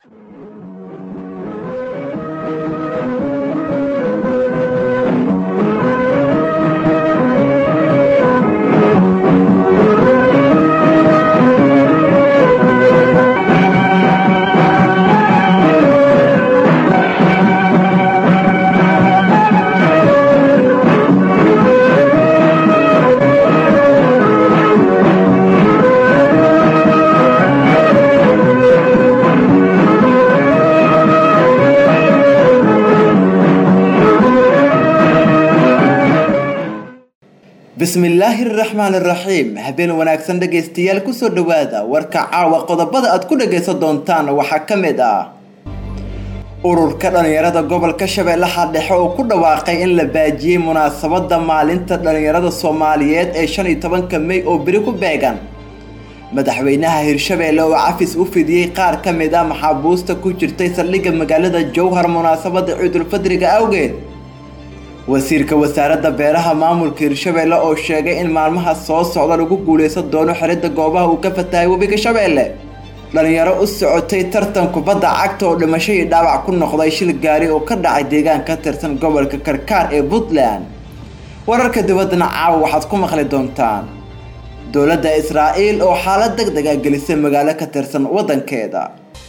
bismillaahi raxmaan raxiim habeen wanaagsan dhegaystayaal kusoo dhowaada warka caawa qodobada aad ku dhagaysan doontaan waxaa ka mid ah ururka dhallinyarada gobolka shabeellaha dhexe oo ku dhawaaqay in la baajiyey munaasabada maalinta dhallinyarada soomaaliyeed ee shan iyo tobanka mey oo beri ku beegan madaxweynaha hirshabeelle oo cafis u fidiyey qaar ka mid ah maxaabuusta ku jirtay saldhigga magaalada jowhar munaasabada ciidulfadriga awgeed wasiirka wasaaradda beeraha maamulka hirshabeelle oo sheegay in maalmaha soo socda lagu guuleysan doono xirida goobaha uu ka fatahay webiga shabeelle dhalinyaro u socotay tartan kubadda cagta oo dhimasho iyo dhaawac ku noqday shil gaari oo ka dhacay deegaan ka tirsan gobolka karkaar ee puntland wararka dibaddana caawa waxaad ku maqli doontaan dowladda israa'iil oo xaalad deg deg a gelisay magaalo ka tirsan waddankeeda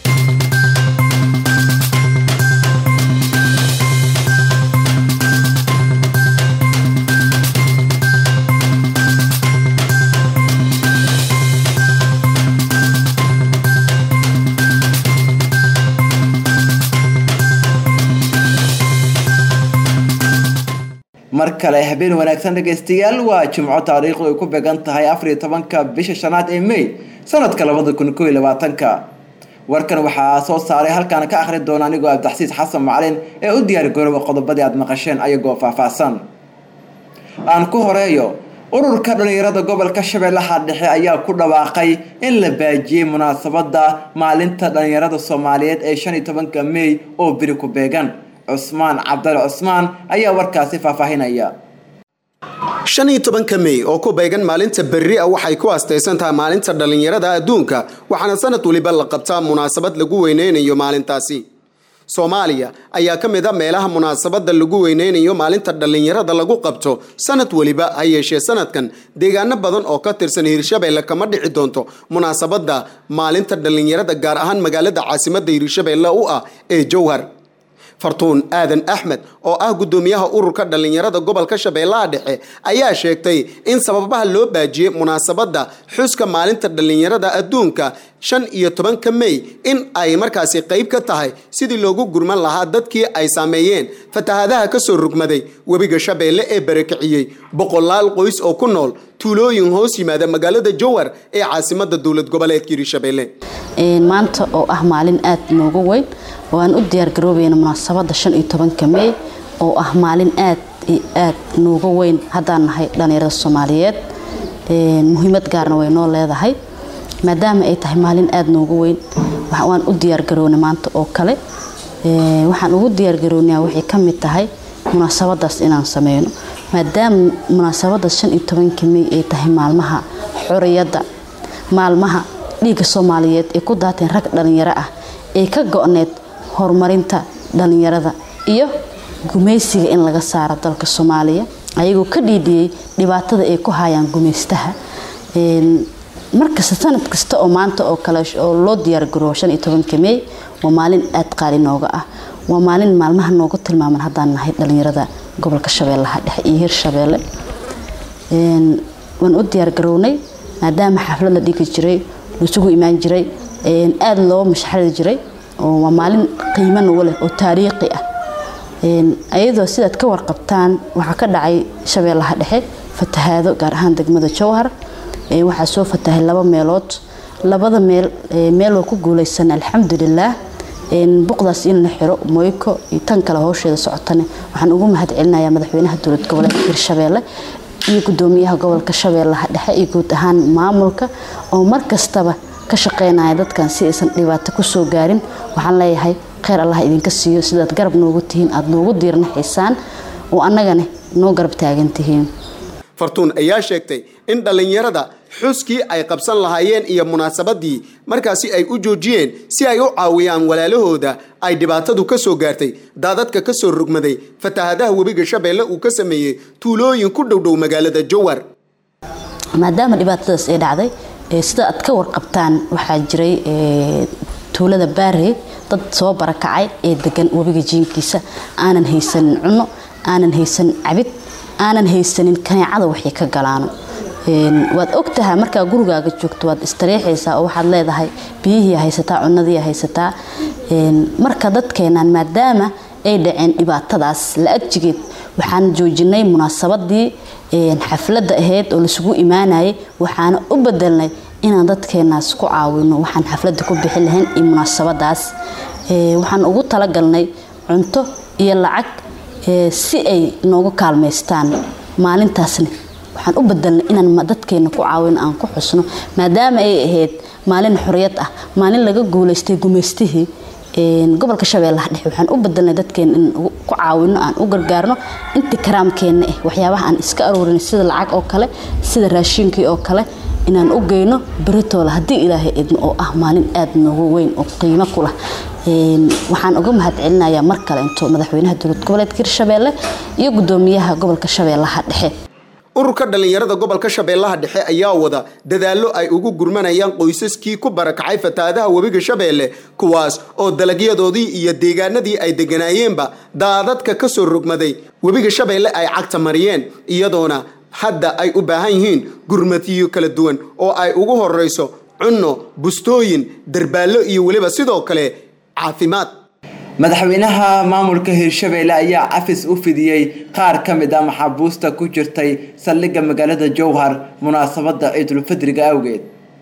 mar kale habeen wanaagsan dhegaystayaal waa jimco taariikhdu ay ku beegan tahay afar iyo tobanka bisha shanaad ee may sanadka labada kun koo iyo labaatanka warkan waxaa soo saaray halkaan ka akhri doona anigoo abdaxsiis xasan macalin ee u diyaar garooba qodobadii aad maqasheen ayagoo faahfaahsan aan ku horeeyo ururka dhallinyarada gobolka shabeellaha dhexe ayaa ku dhawaaqay in la baajiyey munaasabada maalinta dhallinyarada soomaaliyeed ee shan iyo tobanka mey oo beri ku beegan cusmaan cabdal cusmaan ayaa warkaasi faahfaahinaya shan iyo tobanka mey oo ku beegan maalinta berri a waxay ku astaysan tahay maalinta dhallinyarada adduunka waxaana sanad waliba la qabtaa munaasabad lagu weyneynayo maalintaasi soomaaliya ayaa ka mid a meelaha munaasabada lagu weyneynayo maalinta dhallinyarada lagu qabto sanad weliba ha yeeshee sanadkan deegaano badan oo ka tirsan hirshabeelle kama dhici doonto munaasabada maalinta dhallinyarada gaar ahaan magaalada caasimada hirshabeelle u ah ee jowhar fartuun aadan axmed oo ah guddoomiyaha ururka dhallinyarada gobolka shabeellaha dhexe ayaa sheegtay in sababaha loo baajiyey munaasabadda xuska maalinta dhallinyarada adduunka shan iyo tobanka mey in ay markaasi qayb ka tahay sidii loogu gurman lahaa dadkii ay saameeyeen fatahaadaha kasoo rugmaday webiga shabeelle ee barakiciyey boqolaal qoys oo ku nool tuulooyin hoos yimaada magaalada jowhar ee caasimada dowlad goboleedka hirshabeelle maanta oo ah maalin aada noogu weyn oo aan u diyaargaroobayna munaasabada shan iyo tobanka mey oo ah maalin aad iyo aad nooga weyn haddaan nahay dhallinyarada soomaaliyeed muhiimad gaarna way noo leedahay maadaama ay tahay maalin aada nooga weyn waan u diyaargarownay maanta oo kale waxaan ugu diyaargarownaa waxay ka mid tahay munaasabadaas inaan sameyno maadaama munaasabadaas shan iyo tobanka mey ay tahay maalmaha xoriyadda maalmaha dhiigga soomaaliyeed ay ku daateen rag dhallinyaro ah ee ka go-need horumarinta dhallinyarada iyo gumaysiga in laga saaro dalka soomaaliya ayagoo ka dhiidhiyey dhibaatada ay ku hayaan gumaystaha markasta sanad kasta oo maanta oo kale oo loo diyaargaroobo shan iyo tobanka mey waa maalin aada qaali nooga ah waa maalin maalmaha noogu tilmaaman haddaan nahay dhallinyarada gobolka shabeellaha dhexe iyo hirshabeelle waan u diyaargarownay maadaama xaflad la dhigi jiray laisugu imaan jiray aada loo mashxari jiray waa maalin qiimo nagu leh oo taariikhi ah ayadoo sidaad ka warqabtaan waxaa ka dhacay shabeellaha dhexe fatahaado gaar ahaan degmada jowhar waxaa soo fatahay laba meelood labada meel meel waa ku guuleysan alxamdulilaah buqdaas in la xiro moyko iyo tan kale howsheeda socotane waxaan ugu mahad celinayaa madaxweynaha dowlad goboleedka hirshabeelle iyo gudoomiyaha gobolka shabeellaha dhexe iyo guud ahaan maamulka oo mar kastaba ka shaqeynaya dadkan si aysan dhibaato kusoo gaarin waxaan leeyahay kheyr allah idinka siiyo sidaad garab noogu tihiin aada noogu diirnaxaysaan oo annagana noo garab taagan tihiin fartuun ayaa sheegtay in dhallinyarada xuskii ay qabsan lahaayeen iyo munaasabadii markaasi ay u joojiyeen si ay u caawiyaan walaalahooda ay dhibaatadu ka soo gaartay daadadka ka soo rogmaday fatahaadaha webiga shabeelle uu ka sameeyey tuulooyin ku dhowdhow magaalada jowhar maadaama dhibaatadaas ay dhacday sida aad ka warqabtaan waxaa jiray tuulada baarey dad soo barakacay ee degan webiga jiinkiisa aanan haysanin cunno aanan haysanin cabid aanan haysanin kaneecada waxay ka galaano waad ogtahay markaa gurigaaga joogto waad istariixaysaa oo waxaad leedahay biyihii haysataa cunadii haysataa marka dadkeenan maadaama ay dhaceen dhibaatadaas la adjigeed waxaan joojinay munaasabadii xafladda ahayd oo laisugu imaanayay waxaana u bedelnay inaan dadkeenaas ku caawino waxaan xafladda ku bixi lahayn iyo munaasabadaas waxaan ugu talagalnay cunto iyo lacag si ay nooga kaalmaystaan maalintaasna waxaan u bedelnay inaan dadkeena ku caawino aan ku xusno maadaama ay ahayd maalin xoriyad ah maalin laga guulaystay gumaystihii gobolka shabeellaha dhexe waxaan u bedelnay dadkeena in ku caawino aan u gargaarno intii karaamkeenna ah waxyaabaha aan iska aroorin sida lacag oo kale sida raashiinkii oo kale inaan u geyno beritoola haddii ilaahay idmo oo ah maalin aada noogu weyn oo qiimo ku lah waxaan uga mahad celinayaa mar kale into madaxweynaha dowlad goboleedka hirshabeelle iyo gudoomiyaha gobolka shabeellaha dhexe ururka dhallinyarada gobolka shabeellaha dhexe ayaa wada dadaallo ay ugu gurmanayaan qoysaskii ku barakacay fatahaadaha webiga shabeelle kuwaas oo dalagyadoodii iyo deegaanadii ay deganaayeenba daadadka ka soo rogmaday webiga shabeelle ay cagta mariyeen iyadoona hadda ay u baahan yihiin gurmatiyo kala duwan oo ay ugu horeyso cunno bustooyin darbaallo iyo weliba sidoo kale caafimaad madaxweynaha maamulka hirshabeelle ayaa cafis u fidiyey qaar ka mid a maxaabuusta ku jirtay saldhigga magaalada jowhar munaasabada ciidulfidriga awgeed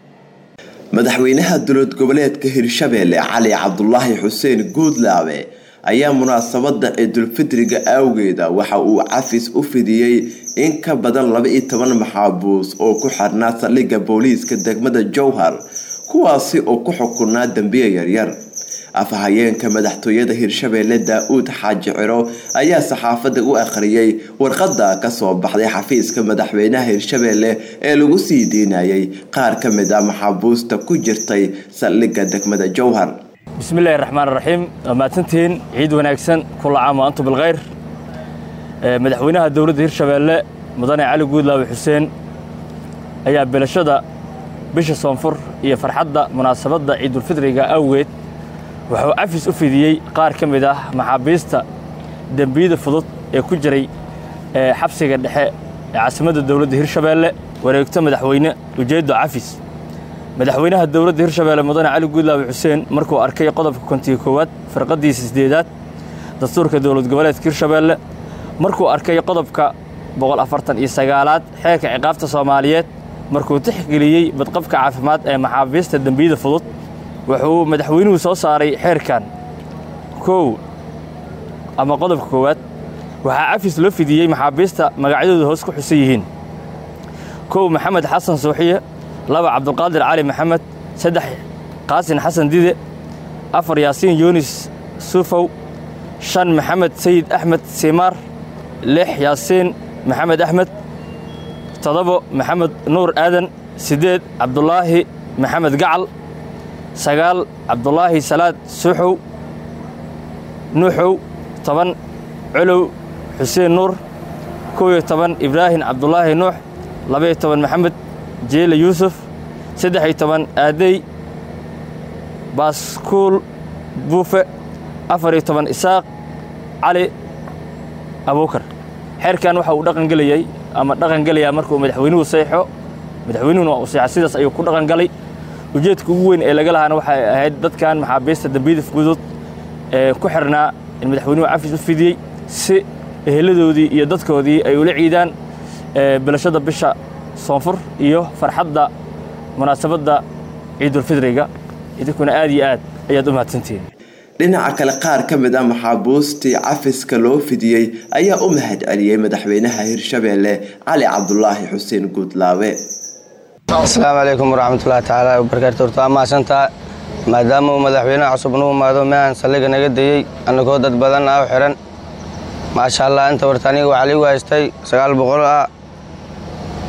madaxweynaha dowlad goboleedka hirshabeelle cali cabdulaahi xuseen guudlaabe ayaa munaasabada ciidulfidriga awgeeda waxa uu cafis u fidiyey in ka badan laba iyo toban maxaabuus oo ku xirnaa saldhigga booliiska degmada jowhar kuwaasi oo ku xukunaa dembiye yaryar afhayeenka madaxtooyada hirshabeelle daa-uud xaaji ciro ayaa saxaafadda u akhriyay warqadda kasoo baxday xafiiska madaxweynaha hirshabeelle ee lagu sii diinayay qaar ka mid a maxaabuusta ku jirtay saldhigga degmada jowhar bismillahi raxmaan raxiim waa mahadsantihiin ciid wanaagsan kula caam wa antum bilkhayr madaxweynaha dowladda hirshabeelle mudane cali guudlaawe xuseen ayaa bilashada bisha soonfur iyo farxadda munaasabadda ciidulfidriga awgeed wuxuu cafis u fidiyey qaar ka mid ah maxaabiista dembiyada fudud ee ku jiray xabsiga dhexe ee caasimadda dowladda hirshabeelle wareegto madaxweyne ujeeddo cafis madaxweynaha dowladda hirshabeelle mudane cali guudlaawe xuseen markuu arkay qodobka kontiga koowaad farqadiisa sideedaad dastuurka dowlad goboleedka hirshabeelle markuu arkay qodobka boqol afartan iyo sagaalaad xeerka ciqaabta soomaaliyeed markuu tixgeliyey badqabka caafimaad ee maxaabiista dembiyada fudud wuxuu madaxweynuhu soo saaray xeerkan kow ama qodobka koowaad waxaa cafis loo fidiyey maxaabiista magacyadooda hoos ku xusan yihiin kow maxamed xasan suuxiye laba cabdulqaadir cali maxamed saddex qaasin xasan dide afar yaasiin yunis suufow shan maxamed sayid axmed simaar lix yaasiin maxamed axmed toddobo maxamed nuur aadan siddeed cabdulaahi maxamed gacal sagaal cabdulaahi salaad suuxow nuuxow toban colow xuseen nuur kow iyo toban ibraahim cabdulaahi nuux labaiyo toban maxamed jeele yuusuf saddex iyo toban aadey baaskuul buufe afar iyo toban isaaq cali abuukar xeerkan waxa uu dhaqan gelayay ama dhaqan gelayaa markuu madaxweynuhu seexo madaxweynuhuna waa uu seexa sidaas ayuu ku dhaqan galay ujeedka ugu weyn ee laga lahaana waxay ahayd dadkan maxaabiista dembiyada fudud ee ku xirnaa in madaxweynuhu cafis u fidiyey si eheladoodii iyo dadkoodii ay ula ciidaan bilashada bisha soonfur iyo farxadda munaasabadda ciidulfidriga idinkuna aad iyo aad ayaad u mahadsantihiin dhinaca kale qaar ka mid a maxaabuustii cafiska loo fidiyey ayaa u mahad celiyey madaxweynaha hirshabeelle cali cabdulaahi xuseen guudlaawe asalaamu calaykum waraxmatullaahi tacaala wabarakaatu horta waa mahadsantaa maadaama uu madaxweynaha cusub nuu imaado meehan saldhigga naga dayey annagoo dad badan ah u xidhan maasha allah inta horta aniga waxaa liigu haystay sagaal boqol ah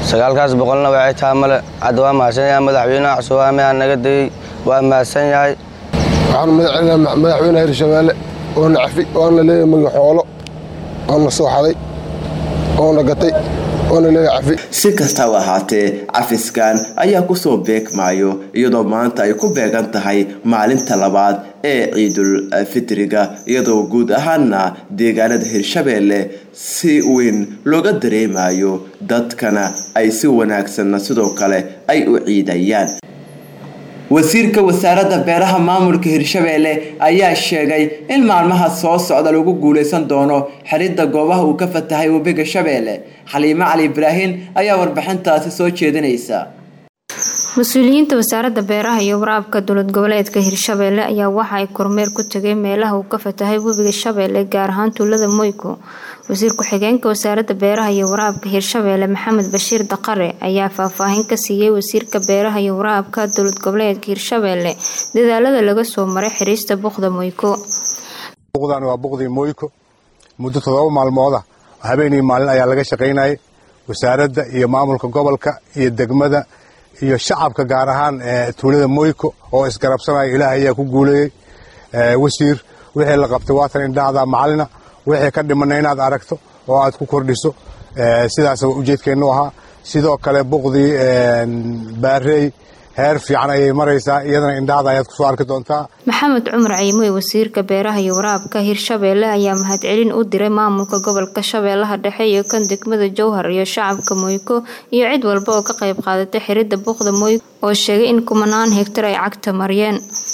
sagaalkaas boqolna waxay taha male hadda waa mahadsan yahay madaxweynaha cusubame aa naga dayey waa mahadsan yahay waxaan madaxcelinaha madaxweynaha hirshabeelle oona cafi oona leeyahay magi xoolo oona soo xaday oona gatay oona leeyahay cafi si kastaba ahaatee cafiskan ayaa kusoo beegmaayo iyadoo maanta ay ku beegan tahay maalinta labaad ee ciidul fitriga iyadoo guud ahaana deegaanada hirshabeelle si weyn looga dareemayo dadkana ay si wanaagsanna sidoo kale ay u ciidayaan wasiirka wasaaradda beeraha maamulka hirshabeelle ayaa sheegay in maalmaha soo socda lagu guuleysan doono xidhidda goobaha uu ka fatahay webiga shabeelle xaliimo cali ibraahin ayaa warbixintaasi soo jeedinaysa mas-uuliyiinta wasaaradda beeraha iyo waraabka dowlad goboleedka hirshabeelle ayaa waxa ay kormeer ku tageen meelaha uu ka fatahay webiga shabeelle gaar ahaan tuulada moyko wasiir ku-xigeenka wasaaradda beeraha iyo waraabka hirshabeelle maxamed bashiir daqare ayaa faahfaahin ka siiyey wasiirka beeraha iyo waraabka dowlad goboleedka hirshabeelle dadaalada laga soo maray xiriista buqda moyko buqdan waa buqdii moyko muddo todoba maalmooda habeenii maalin ayaa laga shaqaynayay wasaaradda iyo maamulka gobolka iyo degmada iyo shacabka gaar ahaan tuulada moyko oo isgarabsanaya ilaah ayaa ku guuleeyey wasiir wixii la qabtay waatan indhahda macalina wixii ka dhimana inaad aragto oo aad ku kordhiso sidaas ujeedkeennu ahaa sidoo kale buqdii baarey heer fiican ayay maraysaa iyadana indhahda ayaad kusoo arki doontaa maxamed cumar ciimoy wasiirka beeraha iyo waraabka hirshabeelle ayaa mahadcelin u diray maamulka gobolka shabeellaha dhexe iyo kan degmada jowhar iyo shacabka moyko iyo cid walba oo ka qayb qaadatay xiridda buqda moyko oo sheegay in kumanaan hegtar ay cagta mariyeen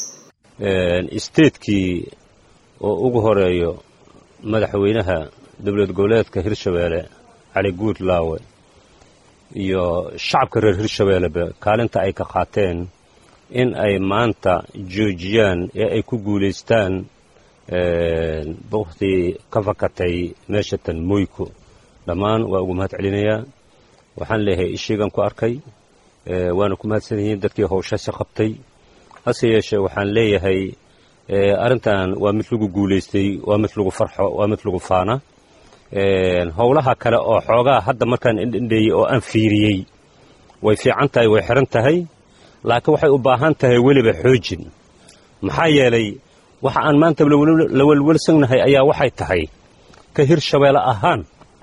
isteedkii oo ugu horeeyo madaxweynaha dowlad goboleedka hirshabeelle cali guud laawe iyo shacabka reer hirshabeelleba kaalinta ay ka qaateen in ay maanta joojiyaan ee ay ku guulaystaan buqdii ka fakatay meeshatan moyko dhammaan waa ugu mahad celinayaa waxaan leeyahay ishiigan ku arkay waana ku mahadsan yihiin dadkii howshaasi qabtay hase yeeshee waxaan leeyahay arrintan waa mid lagu guulaystay waa mid lagu farxo waa mid lagu faana howlaha kale oo xoogaa hadda markaan indhendheeyey oo aan fiiriyey way fiican tahay way xiran tahay laakiin waxay u baahan tahay weliba xoojin maxaa yeelay waxa aan maanta la welwelsannahay ayaa waxay tahay ka hirshabeelle ahaan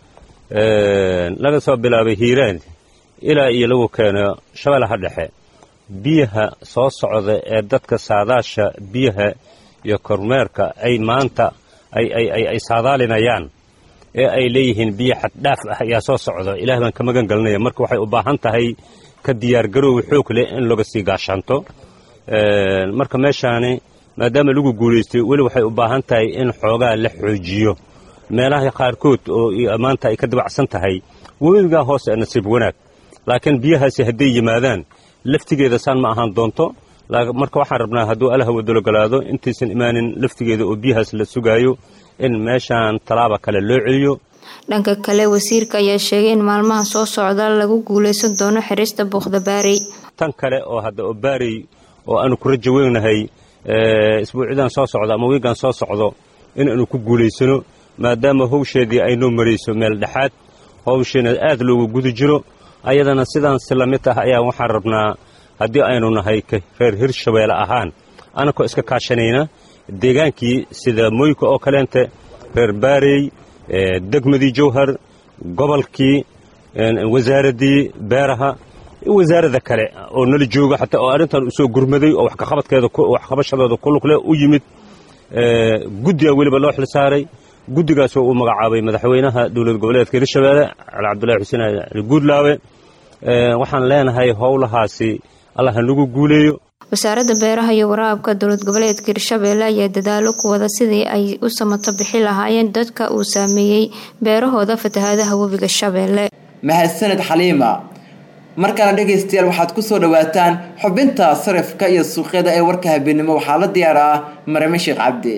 laga soo bilaabay hiiraan ilaa iyo lagu keeno shabeellaha dhexe biyaha soo socda ee dadka saadaasha biyaha iyo kormeerka ay maanta ay saadaalinayaan ee ay leeyihiin biyo xaddhaaf ah ayaa soo socda ilaah baan ka magan gelinaya marka waxay u baahan tahay ka diyaargaroowi xoog leh in laga sii gaashaanto marka meeshaani maadaama lagu guulaystay weli waxay u baahan tahay in xoogaa la xoojiyo meelaha qaarkood oo maanta ay ka dabacsan tahay webigaa hoose nasiib wanaag laakiin biyahaasi hadday yimaadaan laftigeeda saan ma ahaan doonto marka waxaan rabnaa hadduu allaha wadologolaado intaysan imaanin laftigeeda oo biyahaas la sugaayo in meeshaan tallaaba kale loo celiyo dhanka kale wasiirka ayaa sheegay in maalmaha soo socda lagu guulaysan doono xirista buuqda baarey tan kale oo hadda oo baarey oo aanu ku rajo weynahay isbuucyadan soo socdo ama wiigan soo socdo inaanu ku guulaysano maadaama howsheedii ay noo marayso meel dhexaad howsheena aad loogu guda jiro ayadana sidaan si la mid ah ayaa waxaan rabnaa haddii aynu nahay reer hirshabeelle ahaan anakoo iska kaashanayna deegaankii sida moyka oo kaleente reer baarey degmadii jowhar gobolkii wasaaraddii beeraha wasaarada kale oo nala jooga xataa oo arrintan usoo gurmaday oo waxkaqabadkeeda waxqabashadooda ku lugle u yimid guddiga weliba loo xil saaray guddigaasoo uu magacaabay madaxweynaha dowlad goboleedka hirshabeelle cali cabdulahi xuseen ali guudlaawe waxaan leenahay howlahaasi allah hanagu guuleeyo wasaaradda beeraha iyo waraabka dowlad goboleedka hirshabeelle ayaa dadaalo ku wada sidii ay u samato bixi lahaayeen dadka uu saameeyey beerahooda fatahaadaha webiga shabeelle mahadsaned xaliima markaana dhegaystayaal waxaad ku soo dhawaataan xubinta sarifka iyo suuqyada ee warka habeenimo waxaa la diyaar ah marame sheekh cabdi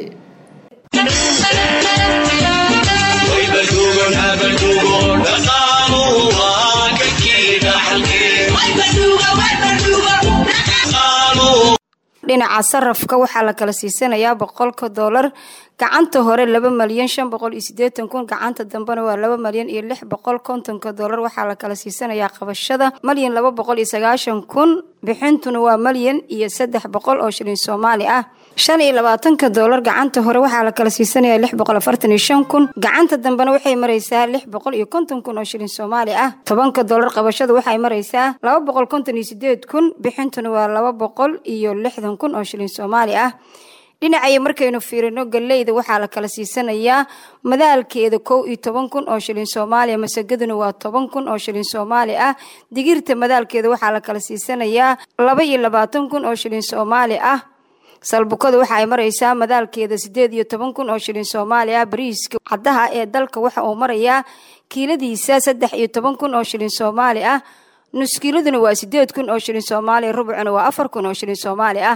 dhinaca sarafka waxaa la kala siisanayaa boqolka doolar gacanta hore laba malyan shan boqol iyo sideetan kun gacanta dambena waa laba malyan iyo lix boqol kontonka doolar waxaa la kala siisanayaa qabashada malyan laba boqol iyo sagaashan kun bixintuna waa malyan iyo saddex boqol oo shilin soomaali ah shan iyo labaatanka doolar gacanta hore waxaa la kala siisanaya lix boqol afartan iyo shan kun gacanta dambena waxay maraysaa lix boqol iyo konton kun oo shilin soomaali ah tobanka doolar qabashada waxay maraysaa laba boqol konton iyo sideed kun bixintuna waa laba boqol iyo lixdan kun oo shilin soomaali ah dhinacaya markaynu fiirino galeyda waxaa la kala siisanayaa madaalkeeda kow iyo toban kun oo shilin soomaaliya masagaduna waa toban kun oo shilin soomaali ah digirta madaalkeeda waxaa la kala siisanayaa laba iyo labaatan kun oo shilin soomaali ah salbukada waxa ay maraysaa madaalkeeda sideed iyo toban kun oo shilin soomaali ah bariiska caddaha ee dalka waxa uu marayaa kiiladiisa saddex iyo toban kun oo shilin soomaali ah nuskiiladuna waa sideed kun oo shilin soomaaliya rubcuna waa afar kun oo shilin soomaali ah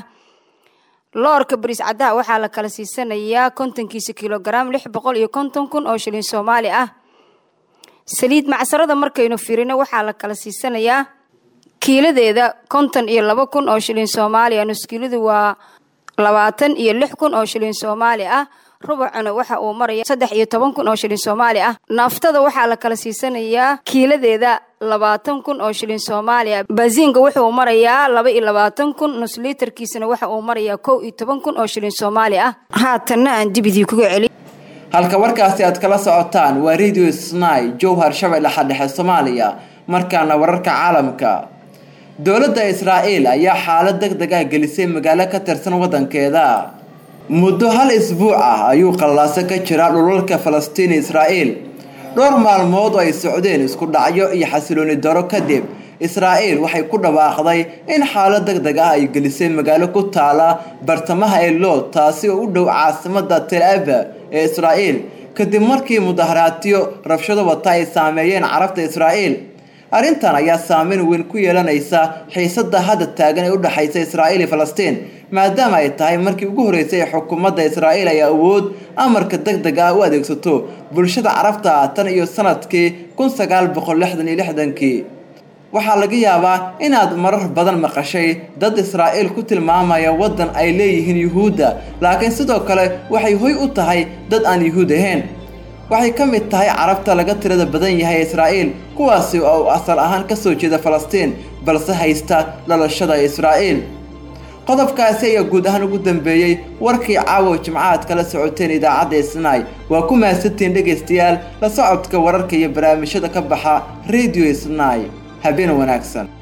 loorka bariis caddaha waxaa la kala siisanayaa kontonkiisa kilogaram lix boqol iyo konton kun oo shilin soomaali ah saliid macsarada markaynu firino waxaa la kala siisanayaa kiiladeeda konton iyo laba kun oo shilin soomaali ah nuskiiladu waa labaatan iyo lix kun oo shilin soomaali ah rubacuna waxa uu maraya saddex iyo toban kun oo shilin soomaali ah naaftada waxaa la kala siisanayaa kiiladeeda labaatan kun oo shilin soomaaliya baasiinka wuxuu marayaa laba iyo labaatan kun nus liitarkiisana waxa uu marayaa kow iyo toban kun oo shilin soomaali ah haatanna aan dibidii kuga celi halka warkaasi aad kala socotaan waa radio snai jowhar shabeelle xadhexe soomaaliya markaana wararka caalamka dowladda israa'iil ayaa xaalad deg deg ah gelisay magaalo ka tirsan waddankeeda muddo hal isbuuc ah ayuu qallaaso ka jiraa dhulalka falastiin israa'iil dhowr maalmood oo ay socdeen isku dhacyo iyo xasilooni daro kadib israa'iil waxay ku dhawaaqday in xaalad deg deg ah ay gelisay magaalo ku taala bartamaha elood taasi oo u dhow caasimadda tel aba ee israa'iil kadib markii mudaharaadyo rabshado wata ay saameeyeen carabta israa'iil arrintan ayaa saameyn weyn ku yeelanaysa xiisada hadda taagan ee u dhexaysa israa'iil iyo falastiin maadaama ay tahay markii ugu horreysay ee xukuumadda israa'iil ay awood amarka deg deg ah u adeegsato bulshada carabta tan iyo sanadkii kun sagaal boqol lixdan iyo lixdankii waxaa laga yaabaa inaad marar badan maqashay dad israa'iil ku tilmaamaya waddan ay leeyihiin yuhuudda laakiin sidoo kale waxay hoy u tahay dad aan yuhuud ahayn waxay ka mid tahay carabta laga tirada badan yahay israa'iil kuwaasi oo asal ahaan ka soo jeeda falastiin balse haysta dhalashada israa'iil qodobkaasi ayaa guud ahaan ugu dambeeyey warkii caawa jimcaad kala socoteen idaacadda isnaay waa ku mahadsantiin dhegaystayaal la socodka wararka iyo barnaamijyada ka baxa radio isnaay habeen wanaagsan